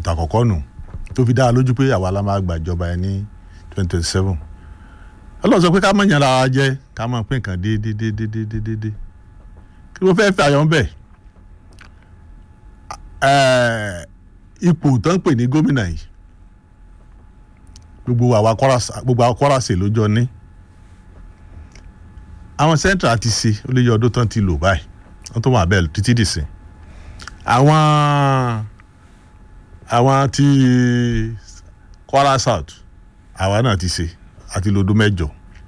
ìtàkọ́kọ́ nù tó fi dá a lójú pé àwa la máa gbàjọba ẹ ní twenty twenty seven ọlọ́run sọ pé ká mọ̀ yàn lára jẹ ká mọ̀ pín nǹkan déédéédéédéédé kí ló fẹ́ fẹ́ àyọ̀ ń bẹ̀ ipò tó ń pè ní gómìnà yìí gbogbo àwa Kwara gbogbo àwa Kwara ṣe lójọ ní àwọn central ti ṣe ó lè yọ ọdún tán ti lò báyìí wọ́n tó wà bẹ́ẹ̀ títí dì sí àwọn àwọn ti Kwara South àwa náà ti ṣe àti lọ́dún mẹ́jọ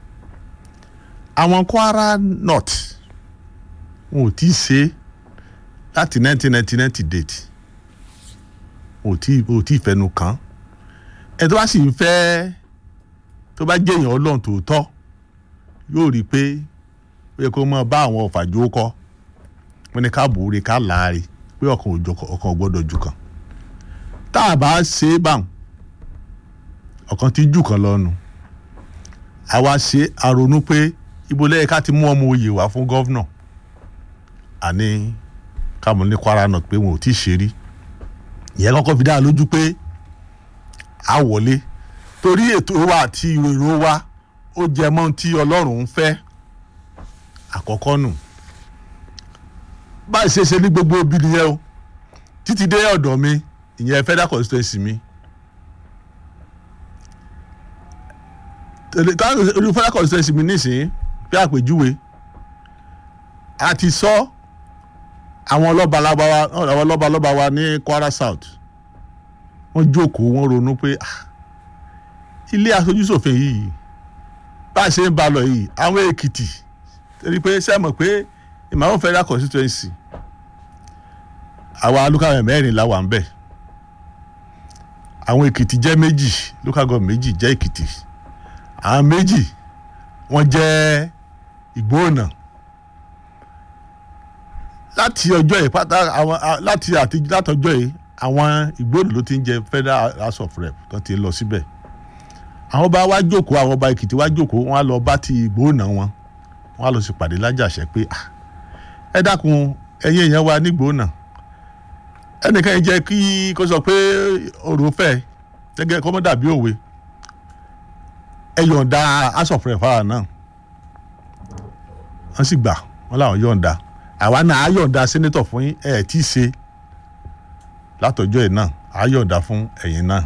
àwọn Kwara North wọn ò tí ì ṣe láti nineteen ninety ninety date wọn ò tí ò tí ì fẹnu kàn ẹ tó bá sì ń fẹ́ tó bá jẹ́ èèyàn ọlọ́run tòótọ́ yóò rí i pé ó yẹ kó máa bá àwọn ọ̀fàjò kọ́ wọn ni ká bòóre ká láàrin pé ọkàn òjò ọkàn gbọ́dọ̀ jù kan tá a bá ṣe é báwọn ọkàn tí jù kan lọ́nu àwa ṣe àrònú pé ibo lẹ́yìn ká ti mú ọmọ oyè wá fún gọ́vnà àní káàmù ní Kwara North pé wọn ò tí ì ṣe rí ìyẹn kọ́kọ́ fi dá a lójú pé a wọlé torí ètò wa àti èrò wa ó jẹ mọ́ tí Ọlọ́run ń fẹ́ àkọ́kọ́ nù báyìí ṣe ṣe ní gbogbo ibi nìyẹn o títí dé ọ̀dọ̀ mi ìyẹn federal constituency mi olú federal constituency mi nísìnyí bí àpèjúwe a ti sọ àwọn lọ́balọ́ba wa àwọn lọ́balọ́ba wa ní Kwara South wọ́n jókòó wọ́n ronú pé ilé aṣojúṣòfin yìí bá a ṣe ń ba lọ yìí àwọn Èkìtì torí pé sẹ́mọ̀ pé ìmọ̀ràn federal constituency àwa local government mẹ́rin la wà ń bẹ̀ àwọn Èkìtì jẹ́ méjì local government méjì jẹ́ Èkìtì àwọn méjì wọ́n jẹ́ Ìgbóònà láti ọjọ́ yìí pátá àwọn láti àti látọjọ́ yìí àwọn Ìgbóònà ló ti ń jẹ federal house of rep tó ti lọ síbẹ̀ àwọn ọba wa jókòó àwọn ọba Èkìtì wa jókòó wọ́n á lọ bá ti Ìgbóònà wọn wọ́n á lọ sí pàdé lájàṣẹ pé ẹ dákun ẹ̀yin èèyàn wa nígbóònà ẹnìkan yìí jẹ́ kí kó sọ pé ọ̀rọ̀ fẹ́ gẹ́gẹ́ kọ́mọ́ dàbí òwe ẹ yọ̀ǹda house of rep fáwọn náà wọ́n sì gbà wọ́n làwọn yọ̀ǹda àwa náà á yọ̀ǹda senator fún yín ẹ̀ tí ì ṣe látọjọ́ yìí náà á yọ̀ǹda fún ẹ̀yin náà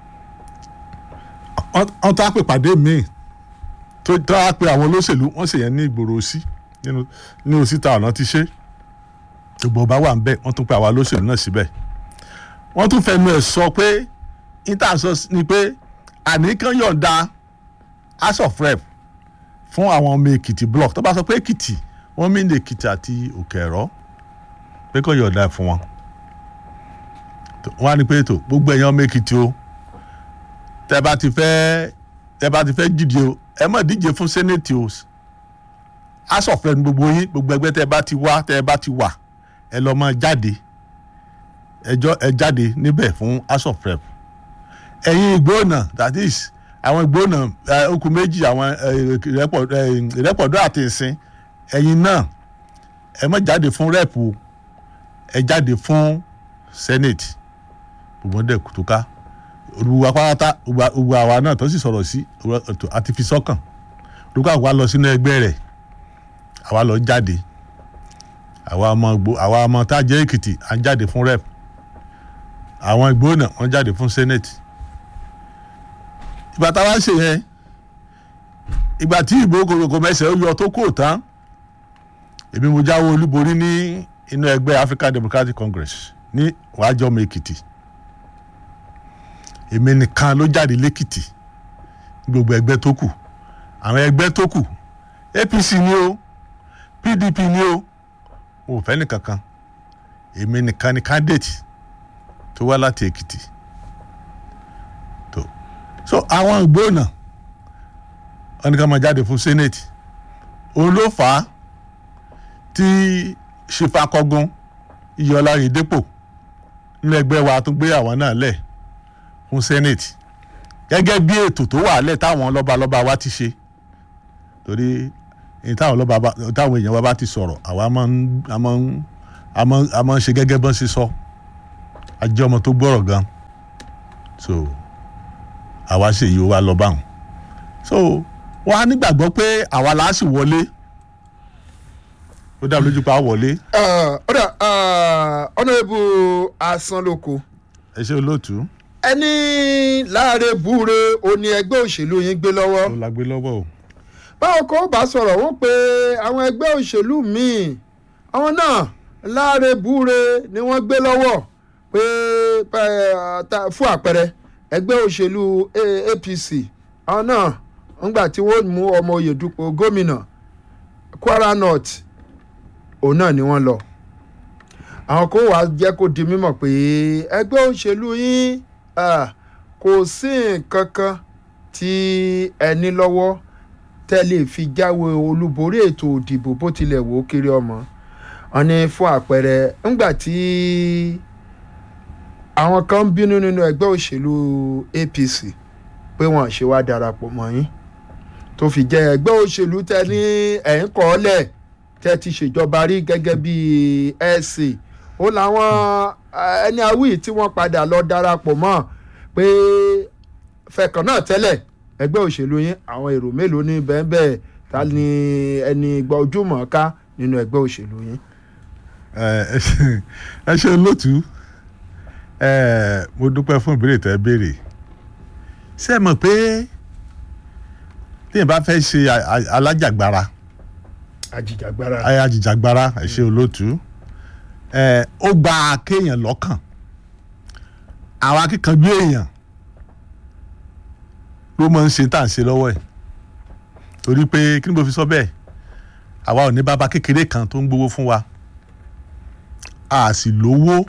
wọ́n tó á pè pàdé míì tó tó á pè àwọn olóṣèlú wọ́n sì yẹn ní ìgboro sí nínú nínú síta ọ̀nà ti ṣe gbogbo ọba wà ń bẹ̀ wọ́n tún pè àwọn olóṣèlú náà síbẹ̀ wọ́n tún fẹnu ẹ̀ sọ pé intanet ni pé àníkàn yọ̀ǹda house of rep fún àwọn ọmọ èkìtì block tó bá sọ pé èkìtì wọ́n mí ní èkìtì àti òkè ẹ̀rọ pé kò yọ̀ǹda fún wọn wọ́n á ní pé ètò gbogbo ẹ̀yàn ọmọ èkìtì o tẹ́ bá ti fẹ́ tẹ́ bá ti fẹ́ díje o ẹ má díje fún senate o house of rep gbogbo yín gbogbo ẹgbẹ́ tẹ́ bá ti wá tẹ́ bá ti wà ẹ lọ́ mọ jáde ẹjọ́ ẹ jáde níbẹ̀ fún house of rep ẹ̀yin ìgbóònà that is àwọn ìgbóònà okùn méjì àwọn ìrẹ́pọ̀dọ́ àti ìsìn ẹ̀yin náà ẹ má jáde fún rep o ẹ jáde fún senate gbogbo dẹ̀ kùtùká olùwà pátá gbogbo àwa náà tó sì sọ̀rọ̀ sí àti fi sọ́kàn olùkọ́ àwa lọ sínú ẹgbẹ́ rẹ̀ àwa lọ jáde àwa ọmọ gbó àwa ọmọ tá a jẹ́ èkìtì à ń jáde fún rep àwọn ìgbóná wọ́n jáde fún senate ìgbà táwa ṣe yẹn ìgbà tí ìbò kòkòkò mẹsẹ̀ ó yọ tó kò tán èmi mo jáwé olúborí ní inú ẹgbẹ́ African Democratic Congress ní wàájọ́mọ èkìtì èmi nìkan ló jáde lẹ́kìtì gbogbo ẹgbẹ́ tó kù àwọn ẹgbẹ́ tó kù APC ni o PDP ni o ò fẹ́ nìkankan èmi nìkan ni candidate tó wá láti Èkìtì tó so àwọn ìgbóná wọn ni ká máa jáde fún senate òun ló fà á tí ṣèfàkọgún iyọlá ìdépò nínú ẹgbẹ́ wa tó gbé àwọn náà lẹ̀ fún senate gẹ́gẹ́ bí ètò tó wà lẹ̀ táwọn lọ́balọ́ba wa ti ṣe torí táwọn lọ́ba táwọn èèyàn wa bá ti sọ̀rọ̀ àwa máa ń a máa ń ṣe gẹ́gẹ́ bọ́n ṣe sọ ajé ọmọ tó gbọ́rọ̀ gan so àwa ṣe yìí ó wá lọ báwọn so wọn á nígbàgbọ́ pé àwa là á sì wọlé ó dá mi lójú pa á wọlé ọ̀dà ọ̀nàrẹ́bù asanloko ẹ ṣe olóòtú ẹni láàrin búre òní ẹgbẹ́ òṣèlú yín gbé lọ́wọ́ ó la gbé lọ́wọ́ o báwo kò bá sọ̀rọ̀ wọ́n pé àwọn ẹgbẹ́ òṣèlú míì àwọn náà láàrin búre ni wọ́n gbé lọ́wọ́ pé eh, ta- fún àpẹẹrẹ ẹgbẹ́ òṣèlú A- APC àwọn náà ńgbà tí wọ́n mú ọmọ oyè dupò gómìnà Kwara North òun náà ni wọ́n lọ àwọn kò wá jẹ́ kó di mímọ̀ pé ẹgbẹ́ òṣèlú yín ah, kò sí nǹkan kan tí ẹ ní lọ́wọ́ tẹ́lẹ̀ fi jáwé olúborí ètò òdìbò bó tilẹ̀ wò ó kiri ọmọ wọn ní fún àpẹẹrẹ ńgbà tí àwọn kan ń bínú nínú ẹgbẹ́ òṣèlú APC pé wọ́n ṣe wá darapọ̀ mọ́ yín tó fi jẹ́ ẹgbẹ́ òṣèlú tẹ́ ní ẹ̀ ń kọ́ ọ́ lẹ̀ tẹ́ ti ṣèjọba rí gẹ́gẹ́ bí ẹ̀sìn ó làwọn eh, ẹni awí tí wọ́n padà lọ darapọ̀ mọ́ pé fẹ̀kàn náà tẹ́lẹ̀ ẹgbẹ́ òṣèlú yín àwọn èrò mélòó ní bẹ́ẹ̀ ta ni ẹni gba ojúmọ̀ ká nínú ẹgbẹ́ òṣèlú yín. ẹ ẹ ṣe- ẹ ṣe olóòtú ẹ mo dúpẹ́ fún ìbéèrè tẹ́ béèrè ṣé ẹ mọ̀ pé téèyàn bá fẹ́ ṣe a- a- alájàgbara àjìjàgbara. ayé ajìjàgbara ẹ ṣe olóòtú ẹ ó gba kéèyàn lọ́kàn àwọn akíkanjú èèyàn ló máa ń ṣe tá à ń ṣe lọ́wọ́ ẹ̀ torí pé kí ni mo fi sọ bẹ́ẹ̀ àwa ò ní bàbá kékeré kan tó ń gbowó fún wa a sì lówó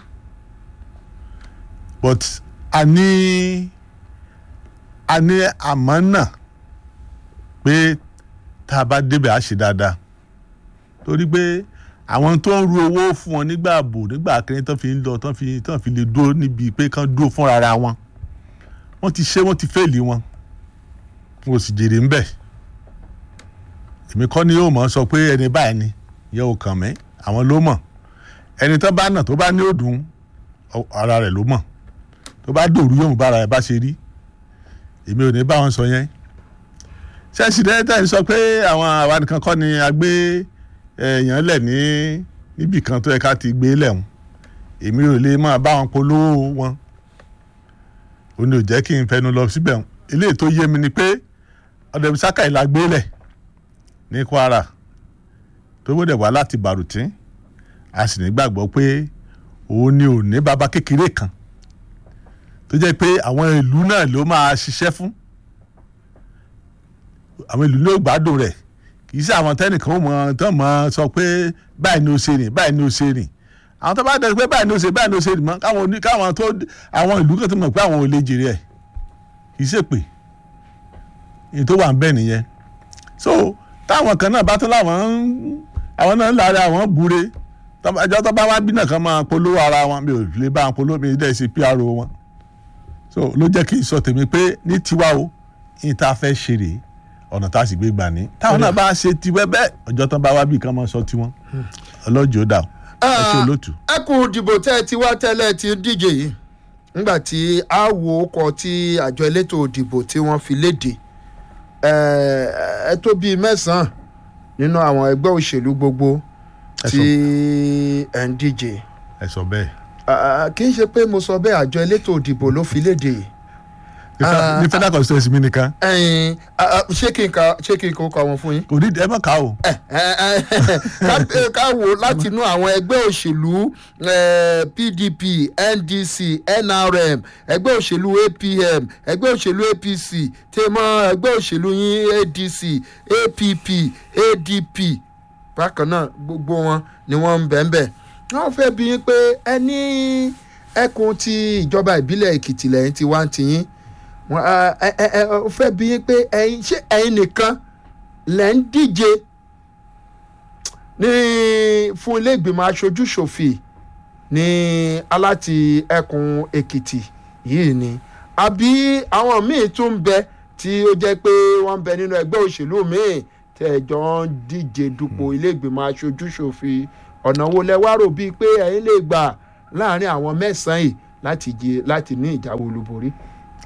but a ní a ní àmánà pé tá a bá débẹ̀ á ṣe dáadáa torí pé àwọn tó ń ru owó fún wọn nígbà ààbò nígbà kẹrin tán fi ń lọ tán fi tán fi lè dúró níbi pé kán dúró fúnra ra wọn wọ́n ti ṣe wọ́n ti fẹ́ẹ̀lì wọn wọn ò sì jèrè ń bẹ̀ èmi kọ́ ni yóò mọ̀ sọ pé ẹni báyìí ni yẹ ò kàn mí àwọn ló mọ̀ ẹni tó bá nà tó bá ní òdùn ọ- ara rẹ̀ ló mọ̀ tó bá dòrú yóò bára ẹ̀ bá ṣe rí èmi ò ní bá wọn sọ yẹn ṣẹ́ẹ̀sì dẹ́rẹ́tà ń sọ pé àwọn àwa nìkan kọ́ ni a gbé èèyàn lẹ̀ ní níbì kan tó yẹ ká ti gbé lẹ̀hún èmi ò lè máa bá wọn polówó wọn ò ní ò jẹ́ kí n fẹnu lọ síbẹ̀ hùn eléyìí tó yé mi ni pé ọ̀dẹ̀ bisaka ìlà gbé lẹ̀ ní Kwara tó gbọ́dọ̀ wá láti Bàrùtín a sì nígbàgbọ́ pé òun ni ò ní bàbá kékeré kan tó jẹ́ pé àwọn ìlú náà ló máa ṣiṣẹ́ fún àwọn ìlú ló gbádùn rẹ̀ kì í ṣe àwọn tẹ́nìkan ó mọ tán mọ sọ pé báyìí ni ó ṣe rìn báyìí ni ó ṣe rìn àwọn tó bá dẹ̀ pé báyìí ni ó ṣe báyìí ni ó ṣe rìn mọ́ káwọn oní káwọn tó àwọn ìlú kan tó mọ̀ pé àwọn ò lè jèrè ẹ̀ kì í ṣe pé èyí tó wà ń bẹ̀ nìyẹn so táwọn kan náà bá tún láwọn ń àwọn náà ń lára àwọn búre ẹjọ́ tó bá wá bí náà kan máa polówó ara wọn mi ò lè bá wọn polówó mi dẹ̀ ṣe PRO wọn so ló jẹ́ kí n sọ tèmi pé ní tiwa o yìí tá a fẹ́ ṣe rèé ọ̀nà tá a sì gbé gbà ní. táwọn náà bá ṣe tiwẹ́ bẹ́ẹ̀ ọjọ́ tán bá wá bí kan máa sọ tiwọn ọlọ́jọ́ dà ó ẹ ṣe olóòtú. ẹkùn ìdìbò tẹ́ ẹ ti wá tẹ́lẹ̀ ti ń díje yìí nígbà tí a wo ọkọ̀ tí àjọ elétò ìdìbò tí wọ́n fi léde ẹ ẹ tó bíi mẹ́sàn-án nínú àwọn ẹgbẹ́ òṣèlú gbogbo Ẹ tí ẹ ń díje ẹ sọ bẹ́ẹ̀. Ah, kì í ṣe pé mo sọ bẹ́ẹ̀ àjọ elétò ìdìbò ló fi léde Ní fe- ní federal constituency mi nìkan ẹ̀yin ah, ah, ṣé kí n ka ṣé kí n kó kọ wọn fún yín. kò ní ẹ mọ̀ ká o. ẹ ẹ ká- ká wò láti inú àwọn ẹgbẹ́ òṣèlú eh, PDP NDC NRM ẹgbẹ́ òṣèlú APM ẹgbẹ́ òṣèlú APC tèmọ́ ẹgbẹ́ òṣèlú yín ADC APP ADP bákan náà gbogbo wọn ni wọ́n ń bẹ̀ ń bẹ̀ wọ́n fẹ́ bí yín pé ẹni ẹkùn ti ìjọba ìbílẹ̀ Èkìtì lẹ́yìn tí wá ń tiyín wọ́n ẹ ẹ ẹ ó fẹ́ bí yín pé ẹ̀yin ṣé ẹ̀yin nìkan lẹ́ ń díje ní fún ilé ìgbìmọ̀ aṣojú ṣòfin ní aláti ẹkùn èkìtì yìí ni àbí àwọn míì tún ń bẹ tí ó jẹ́ pé wọ́n ń bẹ nínú ẹgbẹ́ òṣèlú míì tẹ̀jọ́ ń díje dupò ilé ìgbìmọ̀ aṣojú ṣòfin ọ̀nà wo lẹ wá rò bíi pé ẹ̀yin lè gbà láàrin àwọn mẹ́sàn-án yìí láti jẹ láti ní ìjáwé olúborí.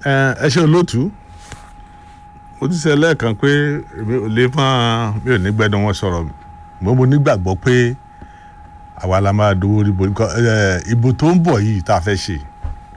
ẹ ṣe olóòtú mo ti ṣe lẹ́ẹ̀kan pé èmi ò lè fọ́n mi ò ní gbẹ́dọ̀ wọn sọ̀rọ̀ mo mo nígbàgbọ́ pé àwa la máa dowó rí bo ìbò tó ń bọ̀ yìí tá a fẹ́ ṣe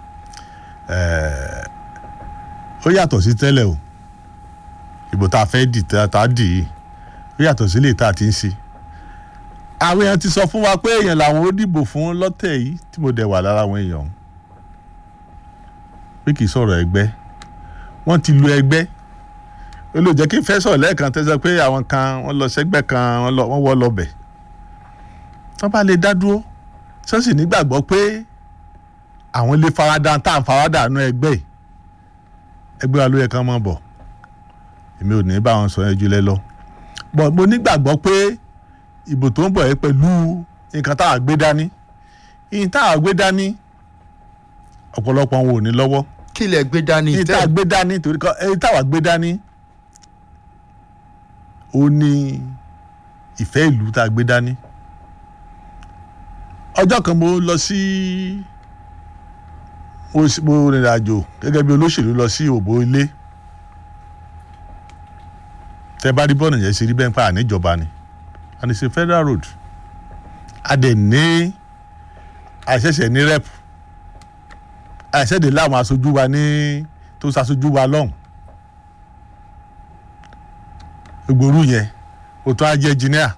ó yàtọ̀ sí tẹ́lẹ̀ o ìbò tá a fẹ́ dì tá a dì yìí ó yàtọ̀ sí lè tá a ti ń ṣe àwọn èèyàn ti sọ fún wa pé èèyàn làwọn ó dìbò fún lọ́tẹ̀ yìí tí mo dẹ̀ wà lára àwọn èèyàn ọ̀hún pé kì í sọ̀rọ̀ ẹgbẹ́ wọ́n ti lu ẹgbẹ́ ó lè jẹ́ kí n fẹ́ sọ̀rọ̀ lẹ́ẹ̀kan tẹ́sán pé àwọn kan wọ́n lọ sẹ́gbẹ́ kan wọ́n wọ́ lọ bẹ̀ wọ́n bá lè dá dúró sọ́sì nígbàgbọ́ pé àwọn lè farada tá à ń farada nú ẹgbẹ́ yìí ẹgbẹ́ wa ló yẹ kán mọ̀ bọ̀ èmi ò ní bá wọn sọ ẹjú lẹ́ lọ bọ̀ mo nígbàgbọ́ pé ìbò tó ń bọ̀ yẹ pẹ̀lú nǹkan tá a gbé dání nǹkan tá a gbé dání ọ̀pọ̀lọpọ̀ wọn ò ní lọ́wọ́ kí lẹ gbé dání nǹkan tá a gbé dání torí kan ẹni táwa gbé dání ó ní ìfẹ́ ìlú tá a gbé dání ọjọ́ kan mo lọ sí mo rìnrìn àjò gẹ́gẹ́ bí olóṣèlú lọ sí òbó ilé tẹ bá rí bọ́ọ̀nù yẹn ṣe rí bẹ́ẹ̀ pa àníjọba ni and it's a federal road a dẹ̀ ní àṣẹ̀ṣẹ̀ ní rep àṣẹ̀dẹ̀ láwọn aṣojú wa ní tó ṣaṣojú wa lọ́hùn gbòòrú yẹn o tó á jẹ́ engineer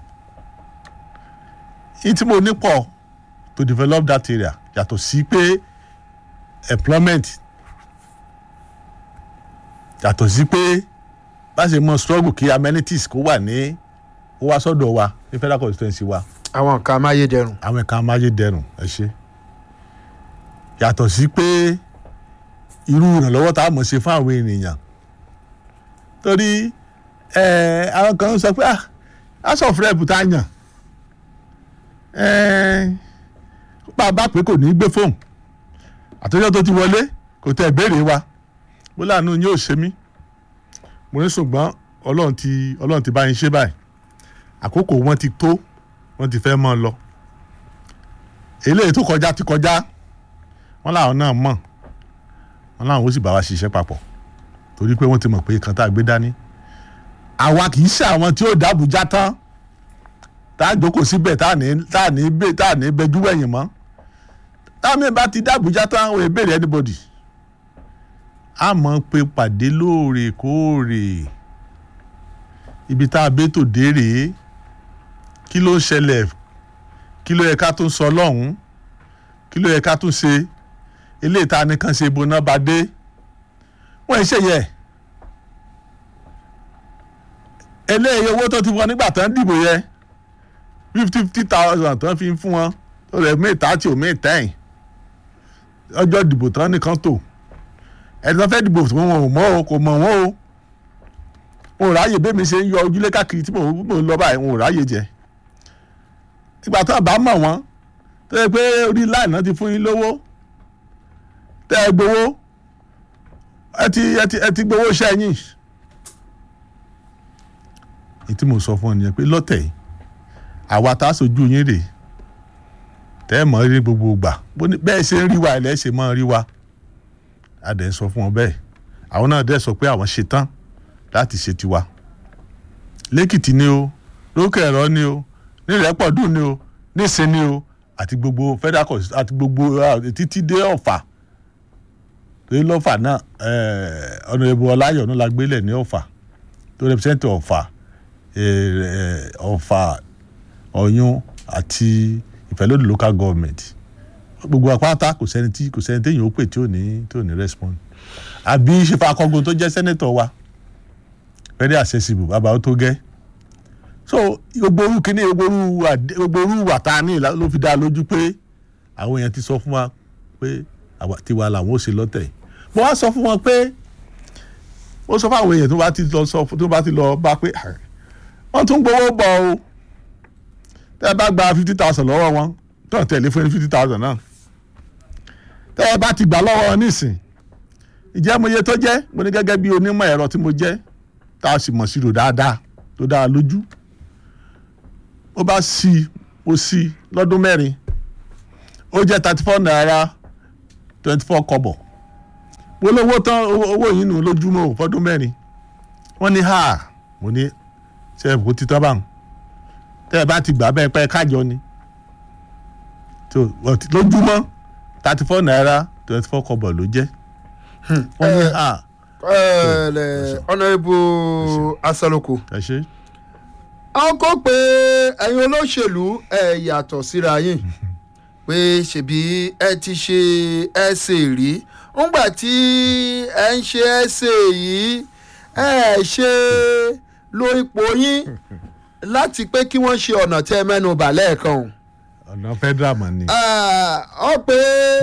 yìí tí mo ní pọ̀ to develop that area yàtọ̀ sí pé employment yàtọ̀ sí pé bá ṣe mọ struggle kí amenities kó wà ní ó wá sọ́dọ̀ wa ní federal constituency wa. àwọn nǹkan amáyédẹrùn. àwọn nǹkan amáyédẹrùn ẹ ṣe yàtọ̀ sí pé irú ìrànlọ́wọ́ tá a mọ̀ ṣe fún àwọn ènìyàn torí àwọn kan sọ pé house of rep tá a yàn bá a bá pé kò ní í gbé fóun àtọ́jọ́ tó ti wọlé kò tẹ ìbéèrè wa mo láàánú yóò ṣe mí mo ní ṣùgbọ́n ọlọ́run ti ọlọ́run ti bá yín ṣe báyìí àkókò wọn ti tó wọn ti fẹ́ mọ́ ọ lọ eléyìí tó kọjá ti kọjá wọn làwọn náà mọ̀ wọn làwọn ó sì bá wa ṣiṣẹ́ papọ̀ torí pé wọ́n ti mọ̀ pé kan tá a gbé dání àwa kì í ṣe àwọn tí ó dábùjá tán tá a jókòó síbẹ̀ tá a ní tá a ní bẹ tá a ní bẹjú wẹ̀yìn mọ́ táwọn bá ti dábùjá tán wọn èbèrè anybody a mọ̀ pé pàdé lóòrèkóòrè ibi tá a bẹ́ tò dé rèé kí ló ń ṣẹlẹ̀ kí ló yẹ ká tún sọ lọ́hùn-ún kí ló yẹ ká tún ṣe eléyìí tá a ní kàn ṣe ibo náà bá dé wọ́n ń ṣe yẹ eléyìí owó tó ti wọ nígbà tán dìbò yẹ fifty fifty thousand tán fi ń fún wọn ó rẹ̀ mí thirty ò mí ten ọjọ́ dìbò tán nìkan tó ẹni tó fẹ́ dìbò tí wọn ò mọ̀ o kò mọ̀ wọ́n o wọn ò ráyè bẹ́ẹ̀ mi ṣe ń yọ ojúlé káàkiri tí mò ń lọ báyìí wọn ò ráyè jẹ ìgbà tó bá mọ̀ wọ́n tó yẹ pé orí láì náà ti fún yín lówó tẹ́ ẹ gbowó ẹ ti ẹ ti ẹ ti gbowó iṣẹ́ yín èyí tí mo sọ fún ọ nìyẹn pé lọ́tẹ̀ yìí àwa tá a sojú yín rèé tẹ́ ẹ mọ̀ rí gbogbo ìgbà bẹ́ẹ̀ ṣe ń rí wa ẹ̀ lẹ́ ṣe mọ́ rí wa a dẹ̀ ń sọ fún wọn bẹ́ẹ̀ àwọn náà dẹ̀ sọ pé àwọn ṣe tán láti ṣe tiwa lẹ́kìtì ni o lókè ẹ̀rọ ni o nírẹ̀pọ̀dùn ni o nísìn ni o àti gbogbo federal court àti gbogbo títí dé ọ̀fà torí lọ́fà náà ọ̀nà ìbò ọláyọ̀ la gbélẹ̀ ní ọ̀fà tó represent ọ̀fà ọ̀fà ọ̀yún àti ìfẹ́lódì local government gbogbo àpáta kò sẹ́ni tí kò sẹ́ni téèyàn ó pè tí ò ní tí ò ní respond àbí ṣèfà akọgun tó jẹ́ sẹ́nẹ́tọ̀ wa very accessible bàbá ó tó gẹ́ so gbogbo orú kínní gbogbo orú wàtá ní ló fi dá lójú pé àwọn èèyàn ti sọ fún wa pé tiwa làwọn ó ṣe lọ́tẹ̀ mo wá sọ fún wọn pé ó sọ fún àwọn èèyàn tó bá ti lọ sọ tó bá ti lọ bá pé wọ́n tún gbowó bọ̀ o tẹ́ ẹ bá gba fifty thousand lọ́wọ́ wọn tó ń tẹ̀lé fún fifty thousand náà tẹ́ ẹ bá ti gbà lọ́wọ́ wọn nísìn ìjẹ́ mo iye tó jẹ́ mo ní gẹ́gẹ́ bí onímọ̀ ẹ̀rọ tí mo jẹ́ tá a sì mọ̀ sí rò dáadáa tó dáa lójú ó bá sí ó sí lọ́dún mẹ́rin ó jẹ́ thirty four naira twenty four kọ́bọ̀ polówó tán owó owó yìí nù lójúmọ́ ò fọdún mẹ́rin wọ́n ní ha mo ní ṣe é kó títọ́ báwọn tẹ́ ẹ bá ti gbà bẹ́ẹ̀ pẹ́ kájọ ni tó ọtí- lójúmọ́ thirty four naira twenty four kọ́bọ̀ ló jẹ́ wọ́n ní ha ọ̀nàrẹ́bù asaloko ẹ ṣe àwọn kò pé ẹ̀yin olóṣèlú ẹ̀ yàtọ̀ síra yín pé ṣèbí ẹ ti ṣe ẹsẹ̀ rí ńgbà tí ẹ ń ṣe ẹsẹ̀ yìí ẹ ṣe lo ipò yín láti pé kí wọ́n ṣe ọ̀nà tẹ́ ẹ mẹ́nu bà lẹ́ẹ̀kan o ọ̀nà federal man ni ọ pé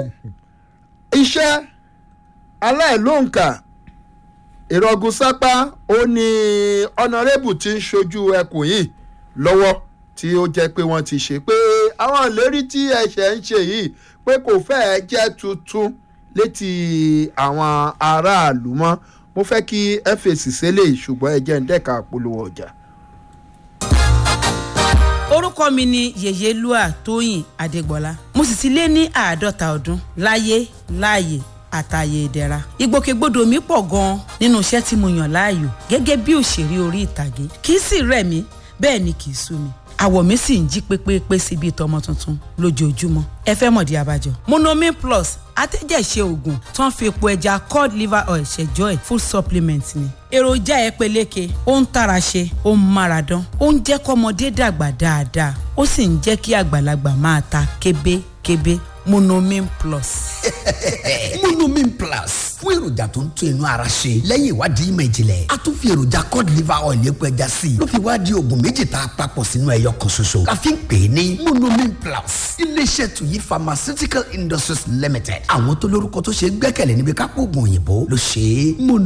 iṣẹ́ aláìlóǹkà ìrọ̀gùn sápá ó ní ọ̀nàrẹ́bù tí ń ṣojú ẹkùn yìí lọ́wọ́ tí ó jẹ́ pé wọ́n ti ṣe pé àwọn ìlérí tí ẹ̀ṣẹ̀ ń ṣe yìí pé kò fẹ́ẹ̀ jẹ́ tuntun létí àwọn aráàlú mọ́ mo fẹ́ kí ẹ fèsì sílẹ̀ ṣùgbọ́n ẹ jẹ́ ń dẹ́ka polówó ọjà. orúkọ mi ni yèyélúà tóyìn adégbọlá mo sì ti lé ní àádọ́ta ọdún láyé láàyè àtàyè ìdẹ̀ra ìgbòkègbodò mi pọ̀ gan-an nínú iṣẹ́ tí mo yàn láàyò gẹ́gẹ́ bí òṣèré orí ìtàgé kì í sì rẹ̀ mí bẹ́ẹ̀ ni kì í sú mi àwọ̀ mi sì ń jí pépépé sí bíi tọmọ tuntun lójoojúmọ́ ẹ fẹ́ mọ̀dí abájọ. monomin plus atẹ́jẹ̀ṣe oògùn tó ń fi epo ẹja cod liver oil ṣẹjọ́ ẹ̀ full supplement ni. èròjà ẹ peléke ó ń tara ṣe ó ń mára dán ó ń jẹ́ kọ́mọdé dàgbà dáadáa ó sì ń jẹ́ kí àgbàlagbà máa ta kébékébé monomin plus. monomin plus fún èròjà tó ń tún inú ara ṣe lẹ́yìn ìwádìí ìmọ̀ ìjìnlẹ̀ a tún fi èròjà cod liver oil epo ẹja sí i ló fi wá di oògùn méjì tá a papọ̀ sínú ẹyọ kan ṣoṣo la fi ń pè é ní monomin plus iléeṣẹ́ tuyi pharmaceutical industries limited àwọn tó lórúkọ tó ṣe é gbẹ́kẹ̀lé níbi kápò oògùn òyìnbó ló ṣe é mono